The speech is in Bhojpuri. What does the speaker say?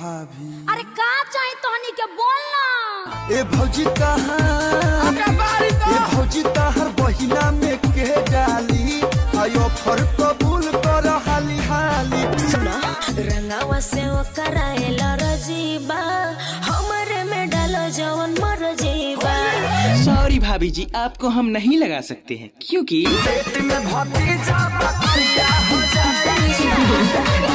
भाभी अरे का चाहे तोहनी के बोलना ए भौजी कहाँ ए भौजी तहर बहिना में के डाली आयो फर कबूल कर हाली हाली सुनो रंगावा से वो कराएला रजीबा हमरे में डालो जवन मर जीबा सॉरी भाभी जी आपको हम नहीं लगा सकते हैं क्योंकि पेट में भतीजा बतिया हो जाई